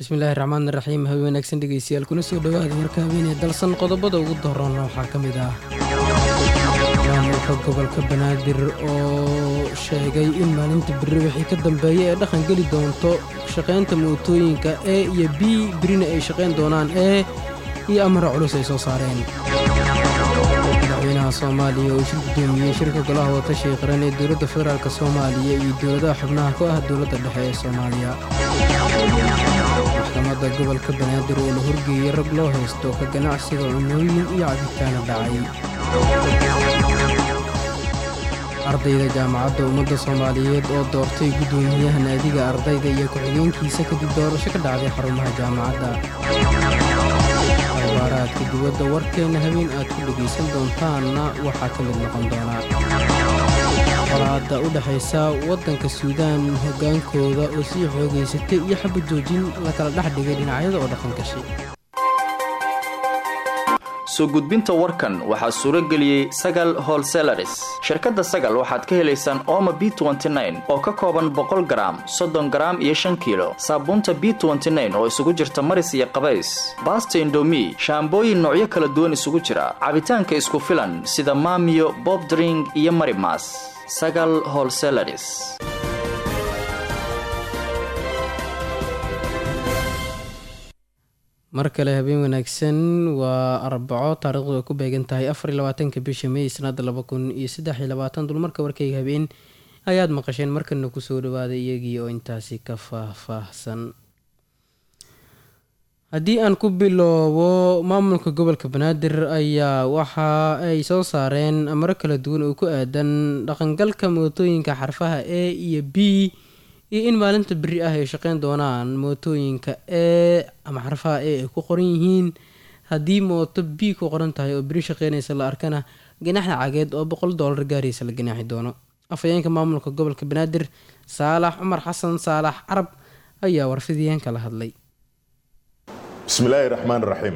bismillaahi raxmaan raxiim habe wanaagsan dhegeystayaal kuna soo dhowaada warka habeenee dalsan qodobada ugu daroona waxaa ka mid ah maamulka gobolka banaadir oo sheegay in maalinta beri wixii ka dambeeya ee dhaqan geli doonto shaqaynta mootooyinka e iyo b berina ay shaqayn doonaan e iyo amara culus ay soo saareen madaxweynaha soomaaliya oo shir gudoomiyey shirka golaha watashiga qaran ee dowladda federaalk soomaaliya iyo dowladaha xubnaha ku ah dowladda dhexe ee soomaaliya maxkamadda gobolka banaadir oo la horgeeyey rag loo haysto ka ganacsiga cunooyin iyo cabitaana dhacay ardayda jaamacadda ummadda soomaaliyeed oo doortay guddoomiyaha naadiga ardayda iyo ku-xigeenkiisa kadib doorasho ka dhacday xarumaha jaamacadda abaaraadka dibadda warkeenna habeen aad ku dhegaysan doontaanna waxaa ka mid noqon doonaa qolaadda u dhexaysa waddanka suudaan hoggaankooda oo sii xoogaysatay iyo xabad joojin la kala dhex dhigay dhinacyada oo dhaqan gashay soo gudbinta warkan waxaa suuro geliyey sagal holselaris shirkadda sagal waxaad ka helaysaan ooma b oo ka kooban boqol garaam soddon garaam iyo shan kiilo saabuunta b oo isugu jirta maris iyo qabays baasta indomi shaambooyin noocyo kala duwan isugu jira cabitaanka isku filan sida maamiyo bobdring iyo marimas sagal holselaris mar kale habeen wanaagsan waa arbaco taarikhdu ay ku beegan tahay afar iyo labaatanka bisha may sanada laba kun iyo saddex iyo labaatan dulmarka warkayga habeen ayaad maqasheen markana kusoo dhawaaday iyagii oo intaasi ka faahfaahsan haddii aan ku bilowbo maamulka gobolka banaadir ayaa waxa ay soo saareen amaro kala duwan oo ku aadan dhaqangalka mootooyinka xarfaha e iyo b iyo in maalinta beri ah ay shaqeyn doonaan mootooyinka e ama xarfaha e ay ku qoran yihiin haddii mooto b ku qoran tahay oo beri shaqeynaysa la arkana ganax lacageed oo boqol doolar gaaraysa la ganaaxi doono afhayeenka maamulka gobolka banaadir saalax cumar xasan saalax carab ayaa warfidiyeenka la hadlay bismillaahi raxmaan raxiim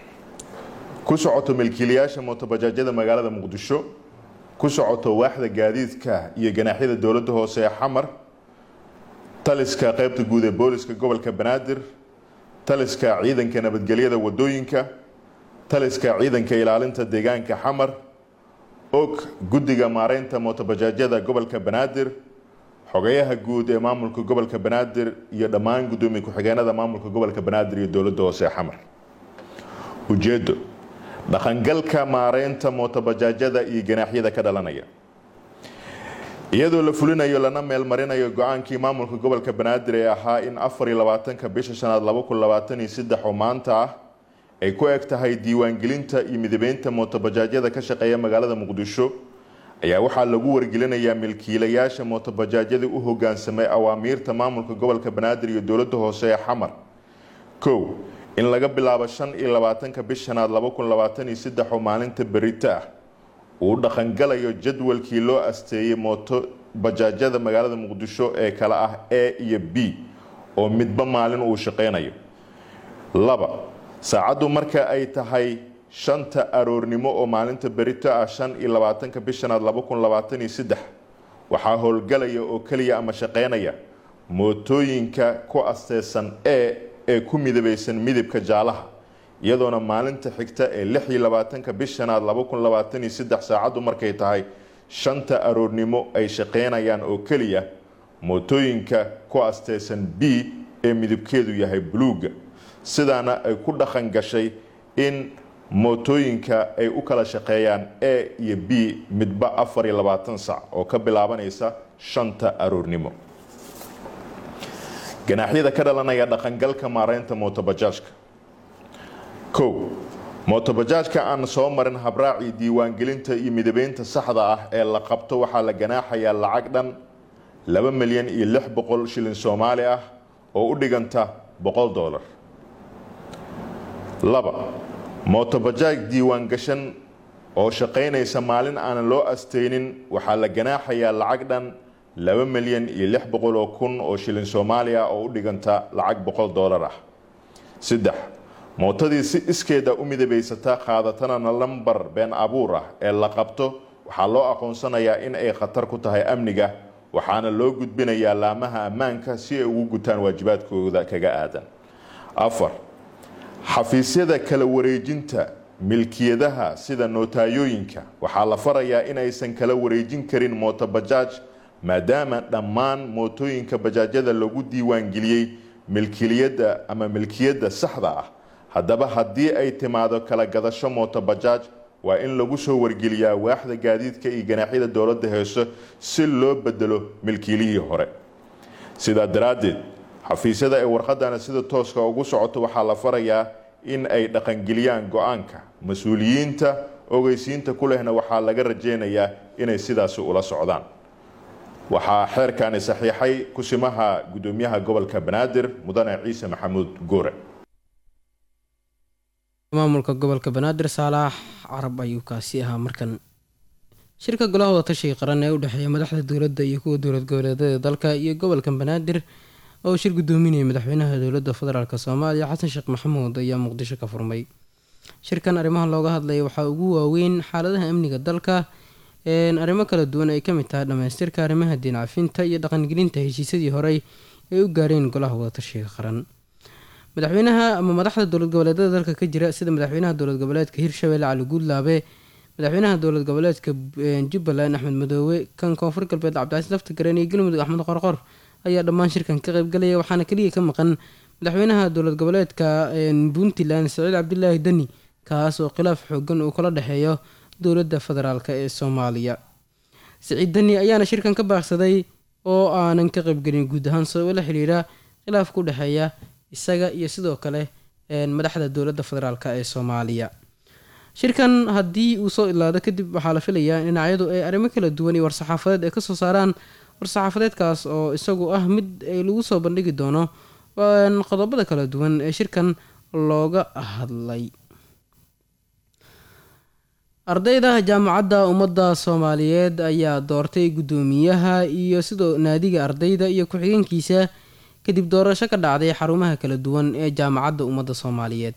ku socoto milkiilayaasha mootobajaajyada magaalada muqdisho ku socoto waaxda gaadiidka iyo ganaaxyada dowladda hoose ee xamar taliska qaybta guud ee booliska gobolka banaadir taliska ciidanka nabadgelyada wadooyinka taliska ciidanka ilaalinta deegaanka xamar og guddiga maareynta mootobajaajyada gobolka banaadir xogayaha guud ee maamulka gobolka banaadir iyo dhammaan guddoomiye ku-xigeenada maamulka gobolka banaadir iyo dowladda hoose ee xamar ujeedo dhaqangalka maareynta mootobajaajyada iyo ganaaxyada ka dhalanaya iyadoo la fulinayo lana meelmarinayo go-aankii maamulka gobolka banaadir ee ahaa in afar iyo labaatanka bisha shanaad laba kun labaatan iyo saddex oo maanta ah ay ku eg tahay diiwaangelinta iyo midabeynta mootobajaajyada ka shaqeeya magaalada muqdisho ayaa waxaa lagu wargelinayaa milkiilayaasha mootobajaajyada u hogaansamay awaamiirta maamulka gobolka banaadir iyo dowladda hoose ee xamar kow in laga bilaabo shan iyo labaatanka bish shanaad laba kun labaatan iyo saddex oo maalinta berito ah uu dhaqangalayo jadwalkii loo asteeyey mooto bajaajyada magaalada muqdisho ee kale ah a iyo b oo midba maalin uu shaqeynayo laba saacaddu marka ay tahay shanta aroornimo oo maalinta berito ah shan iyo labaatanka bishanaad laba kun labaatan iyo saddex waxaa howlgalaya oo keliya ama shaqeynaya mootooyinka ku asteysan e ee ku midabeysan midabka jaalaha iyadoona maalinta xigta ee lix iyo labaatanka bishanaad laba kun labaatan iyo saddex saacaddu markay tahay shanta aroornimo ay shaqeynayaan oo keliya mootooyinka ku asteysan b ee midabkeedu yahay buluuga sidaana ay ku dhaqan gashay in mootooyinka ay u kala shaqeeyaan a iyo b midba afar iyo labaatan sac oo ka bilaabanaysa shanta aroornimo ganaaxyada ka dhalanaya dhaqangalka maareynta mootobajaajka kow mootobajaajka aan soo marin habraacii diiwaangelinta iyo midabeynta saxda ah ee la qabto waxaa la ganaaxayaa lacag dhan laba milyan iyo lix boqol shilin soomaali ah oo u dhiganta boqol doolar laba mootobajaaj diiwaan gashan oo shaqaynaysa maalin aanan loo asteynin waxaa la ganaaxayaa lacag dhan laba milyan iyo lix boqol oo kun oo shilin soomaali ah oo u dhiganta lacag boqol doolar ah saddex mootadii si iskeeda u midabaysata qaadatana lambar been abuur ah ee la qabto waxaa loo aqoonsanayaa in ay khatar ku tahay amniga waxaana loo gudbinayaa laamaha ammaanka si ay ugu gutaan waajibaadkooda kaga aadan afar xafiisyada kala wareejinta milkiyadaha sida nootayooyinka waxaa la farayaa inaysan kala wareejin karin mootobajaaj maadaama dhammaan mootooyinka bajaajyada lagu diiwaangeliyey milkiliyadda ama milkiyadda saxda ah haddaba haddii ay timaado kala gadasho mootobajaaj waa in lagu soo wargeliyaa waaxda gaadiidka iyo ganaaxyada dowladda heeso si loo bedelo milkiilihii hore sidaa daraaddeed xafiisyada ay warqadana sida tooska ugu socoto waxaa la farayaa in ay dhaqangeliyaan go-aanka mas-uuliyiinta ogeysiinta ku lehna waxaa laga rajeynayaa inay sidaasi ula socdaan waxaa xeerkani saxiixay kusimaha gudoomiyaha gobolka banaadir mudane ciise maxamuud goore maamulka gobolka banaadir saalax carab ayuu kaasi ahaa markan shirka golaha wadatashiga qaran ee u dhexeeya madaxda dowladda iyo kuwa dowlad goboleedyada dalka iyo gobolka banaadir oo shir gudoominaya madaxweynaha dowladda federaalk soomaaliya xasan sheekh maxamuud ayaa muqdisho ka furmay shirkan arrimaha looga hadlaya waxaa ugu waaweyn xaaladaha amniga dalka arrimo kala duwan ay kamid tahay dhamaystirka arrimaha diin cafinta iyo dhaqangelinta heshiisyadii horey ay u gaareen golaha wadatashiga qaran madaxweynaha ama madaxda dowlad goboleedyada dalka ka jira sida madaxweynaha dowlad goboleedka hirshabelle cali guudlaabe madaxweynaha dowlad goboleedka jubbaland axmed madoobe kan koonfur galbeed cabdicasiis laftagareen iyo galmudug axmed qorqor ayaa dhammaan shirkan ka qaybgalaya waxaana keliya ka maqan madaxweynaha dowlad goboleedka puntland saciid cabdilaahi deni kaas oo khilaaf xoogan uu kala dhexeeyo dowladda federaalk ee soomaaliya saciid deni ayaana shirkan ka baaqsaday oo aanan ka qaybgelin guud ahaan sababo la xiriira khilaaf ku dhexeeya isaga iyo sidoo kale madaxda dowladda federaalk ee soomaaliya shirkan haddii uu soo ilaado kadib waxaa la filayaa in dhinacyadu ay arrimo kala duwan iyo war-saxaafadeed ay kasoo saaraan war-saxaafadeedkaas oo isagu ah mid ay lagu soo bandhigi doono qodobada kala duwan ee shirkan looga hadlay ardayda jaamacadda ummadda soomaaliyeed ayaa doortay guddoomiyaha iyo sidoo naadiga ardayda iyo ku-xigeenkiisa kadib doorasho ka dhacday xarumaha kala duwan ee jaamacadda ummadda soomaaliyeed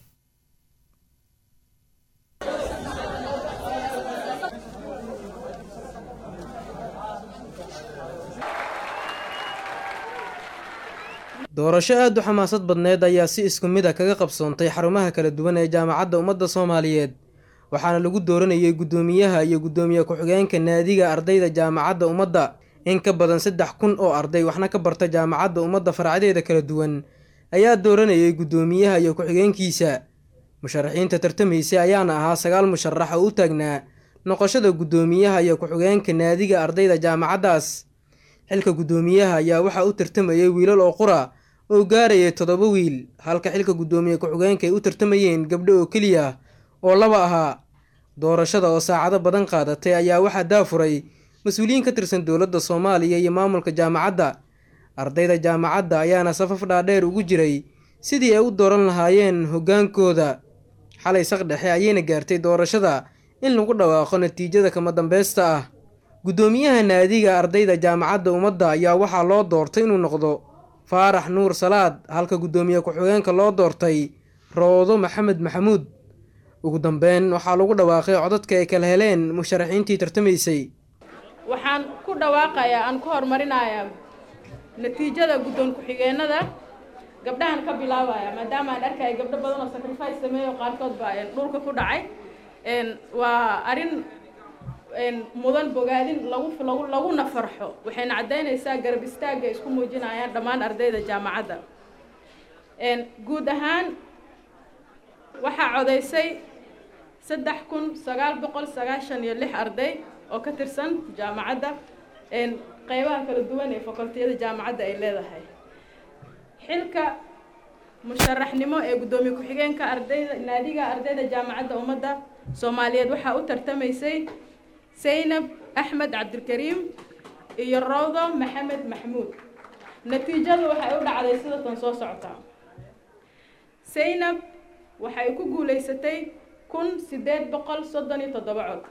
doorasho aada u xamaasad badneed ayaa si isku mid a kaga qabsoontay xarumaha kala duwan ee jaamacadda ummadda soomaaliyeed waxaana lagu dooranayay guddoomiyaha iyo guddoomiye ku-xigeenka naadiga ardayda jaamacadda ummadda in ka badan saddex kun oo arday waxna ka barta jaamacadda ummadda faracdeeda kala duwan ayaa dooranayay guddoomiyaha iyo ku-xigeenkiisa musharaxiinta tartamaysa ayaana ahaa sagaal musharax oo u taagnaa noqoshada guddoomiyaha iyo ku-xigeenka naadiga ardayda jaamacaddaas xilka guddoomiyaha ayaa waxaa u tartamayay wiilal oo qura oo gaarayay toddoba wiil halka xilka guddoomiye ku-xigeenka ay u tartamayeen gabdho oo keliya oo laba ahaa doorashada oo saacado badan qaadatay ayaa waxaa daafuray mas-uuliyiin ka tirsan dowladda soomaaliya iyo maamulka jaamacadda ardayda jaamacadda ayaana safaf dhaadheer ugu jiray sidii ay u dooran lahaayeen hoggaankooda xalay saqdhexe ayayna gaartay doorashada in lagu dhawaaqo natiijada kama dambeysta ah guddoomiyaha naadiga ardayda jaamacadda ummadda ayaa waxaa loo doortay inuu noqdo faarax nuur salaad halka guddoomiye ku-xigeenka loo doortay roodo maxamed maxamuud ugu dambeyn waxaa lagu dhawaaqay codadka ay kala heleen musharaxiintii tartamaysay waxaan ku dhawaaqayaa aan ku horumarinayaa natiijada guddoon ku-xigeenada gabdhahan ka bilaabaya maadaama aan arkaya gabdho badan oo sacrifice sameeyo qaarkood baa dhulka ku dhacay waa arrin mudan bogaadin lagu lagu laguna farxo waxayna caddaynaysaa garab istaagga isku muujinayaan dhammaan ardayda jaamacadda guud ahaan waxaa codaysay saddex kun sagaal boqol sagaashan iyo lix arday oo ka tirsan jaamacadda qeybaha kala duwan ee fakultiyada jaamacadda ay leedahay xilka musharaxnimo ee guddoomiye ku-xigeenka ardayda naadiga ardayda jaamacadda ummadda soomaaliyeed waxaa u tartamaysay saynab axmed cabdilkariim iyo rawdo maxamed maxmuud natiijadu waxay u dhacday sida tan soo socota saynab waxay ku guulaysatay kun siddeed boqol soddon iyo toddoba cod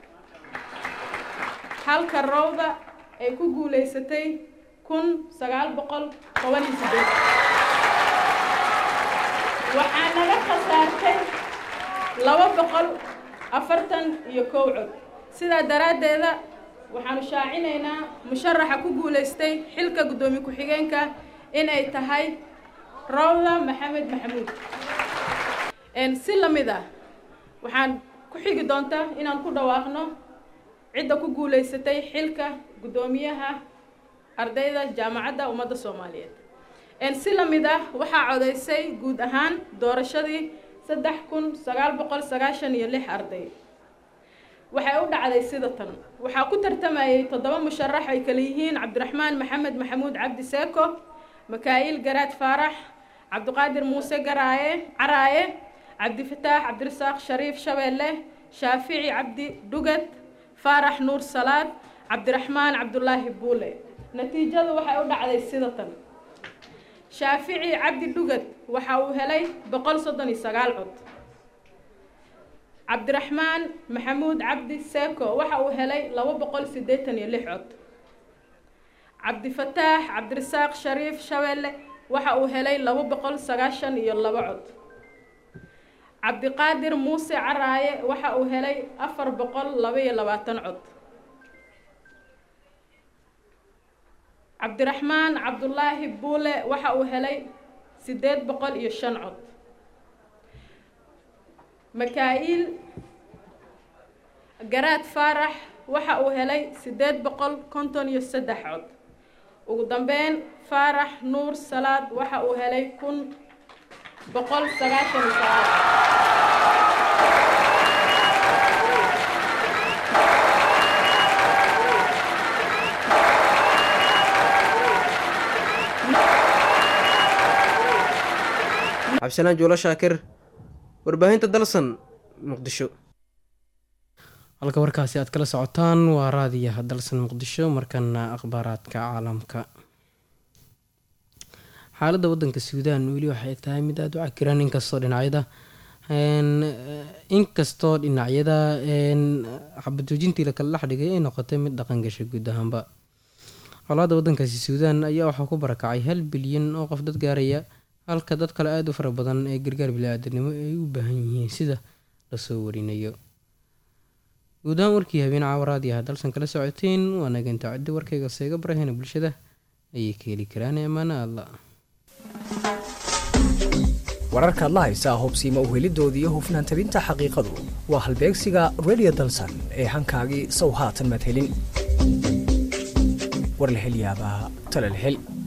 halka rawda ay ku guulaysatay kun sagaal boqol toban iyo siddeed waxaa naga khasaartay laba boqol afartan iyo kow cod sidaa daraaddeeda waxaanu shaacinaynaa musharaxa ku guulaystay xilka guddoomiye ku-xigeenka inay tahay rawda maxamed maxamuud si lamid ah waxaan ku xigi doonta inaan ku dhawaaqno cidda ku guuleysatay xilka guddoomiyaha ardayda jaamacadda ummadda soomaaliyeed si lamid ah waxaa codeysay guud ahaan doorashadii saddex kun sagaal boqol sagaashan iyo lix arday waxay u dhacday sida tan waxaa ku tartamayay toddoba musharax ay kala yihiin cabdiraxmaan maxamed maxamuud cabdi seeko makaa'il garaad faarax cabdiqaadir muuse garaaye caraaye cabdifataax cabdirasaaq shariif shabeelle shaafici cabdi dhugad faarax nuur salaad cabdiraxmaan cabdulaahi buule natiijadu waxay u dhacday sida tan shaafici cabdi dhugad waxa uu helay boqol soddon iyo sagaal cod cabdiraxmaan maxamuud cabdi seeko waxa uu helay laba boqol siddeetan iyo lix cod cabdifataax cabdirasaaq shariif shabeelle waxa uu helay laba boqol sagaashan iyo laba cod cabdiqaadir muuse caraaye waxa uu helay afar boqol laba iyo labaatan cod cabdiraxmaan cabdulaahi buule waxa uu helay siddeed boqol iyo shan cod makaa'il garaad faarax waxa uu helay siddeed boqol konton iyo saddex cod ugu dambeyn faarax nuur salaad waxa uu helay kun boqol sagaashan iyo sagaal cabdisalaan juulo shaakir warbaahinta dalsan muqdisho halka warkaasi aad kala socotaan waa raadiyaha dalsan muqdisho markana akhbaaraadka caalamka xaaladda wadanka suudaan weli waxay tahay mid aada u cakiran inkastoo dhinacyada inkastoo dhinacyada xabadoojintii lakala dhex dhigay ay noqotay mid dhaqan gashay guud ahaanba colaada wadankaasi suudaan ayaa waxaa ku barakacay hal bilyan oo qof dad gaaraya halka dad kale aada u fara badan ee gargaar bili-aadanimo ay u baahan yihiin sida lasoo warinayo guud ahaan warkii habeen caawaraadiyaha dalsan kala socoteen waa nagantaa ciddi warkayga seega barahena bulshada ayay ka heli karaan amaana alla wararkaad la haysaa hubsiima uhelidoodii hufnaan tabinta xaqiiqadu waa halbeegsiga redio dalsan ee hankaagii sow haatan maad helin war la hel yaabaa tale la hel